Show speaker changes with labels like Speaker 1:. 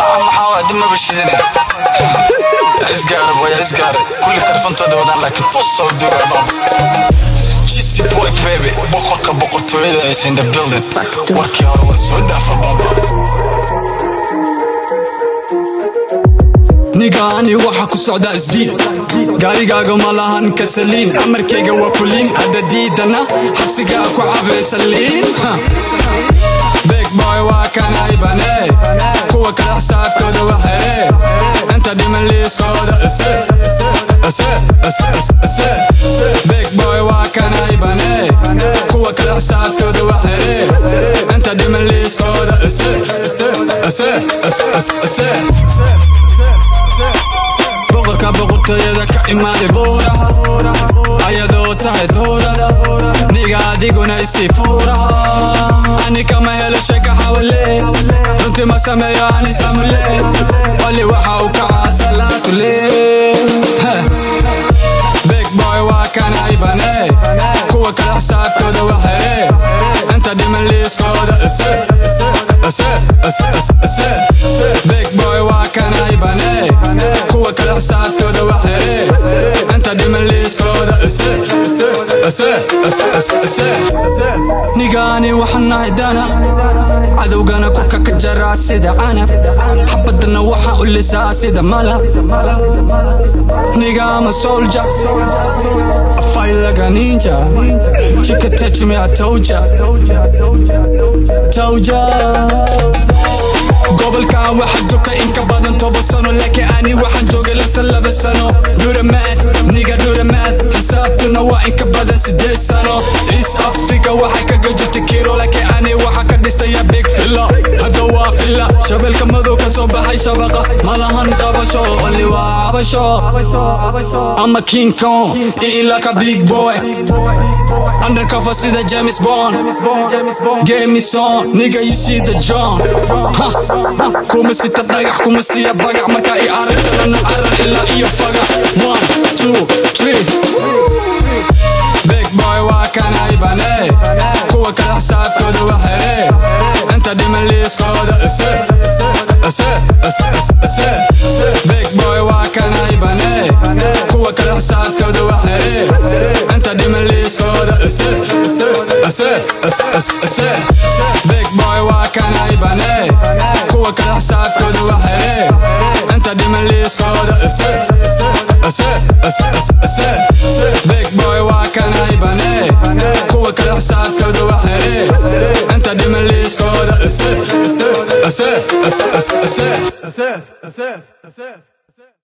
Speaker 1: maxaa waa dimaba shidine isgaara boya isgaara kulli karfantooda wadaan laakiin toos soo duuga baaba Jisi boy baby boqorka boqortooyada is in the building warkii hore war soo dhaafa baaba
Speaker 2: nigaani waxa ku socda isbiid gaarigaaga ma lahan kasaliin amarkayga waa fuliin hadda diidana xabsigaa ku cabaysaliin big boy waa kanay bane kuwa kale xisaabtooda waa xere inta dhiman liiskooda ise ise ise ise big boy waa kanay bane kuwa kale xisaabtooda waa xere inta dhiman liiskooda ise ise ise ise ise boqorka boqortooyada ka imaaday buuraha ayadoo tahay tuurada niga adiguna isii fuuraha ani kama helo sheeka xawale runtii ma sameeyo ani samule wali waxa uu kacaa salaatule big boy waa kanay bane kuwa kale xisaabtooda waa xere inta dhiman liiskooda ise ise ise ise big boy waa kanay bane kuwa kale xisaabtooda waa xere inta dhiman liiskooda ise ise ise ise nigaani waxaan nahay dana cadowgana kurka ka jaraa sida canab xabadana waxaa u lisaa sida malab nigama solja afailaga ninja shikatechme atauja tauja gobolkan waxaa joogta in ka badan toban sano laakiin ani waxaan joogay lasan laba sano dhuramaad niga dhuramaad xisaabtuna waa in ka badan sideed sano east africa waxaa kaga jirta kiro laakiin ani waxaa ka dhistaya big filla hadda waa filla shabeelka madow ka soo baxay shabaqa malahan qabasho oli waa cabasho ama king kong ilaka big boy undercover sida james bond game me song nigga you see the john ha kuma sita dhagax kuma siya bagax marka i aragtanana carar ilaa iyo fagax one two three big boy waa kanay bane kuwa kale xisaabtooda waa xere inta dhiman liiskooda ise ise ise ise big boy waa kanay bane kuwa kale xisaabtooda waa xere inta dhiman liiskooda ise ise ise ise big boy waa kanay bane kuwa kale xisaabtooda waa xere inta dhiman liiskooda ise ise ise ise big boy waa kanay bane kuwa kale xisaabtooda waa xere inta dhiman liiskooda ise ise ise ise ise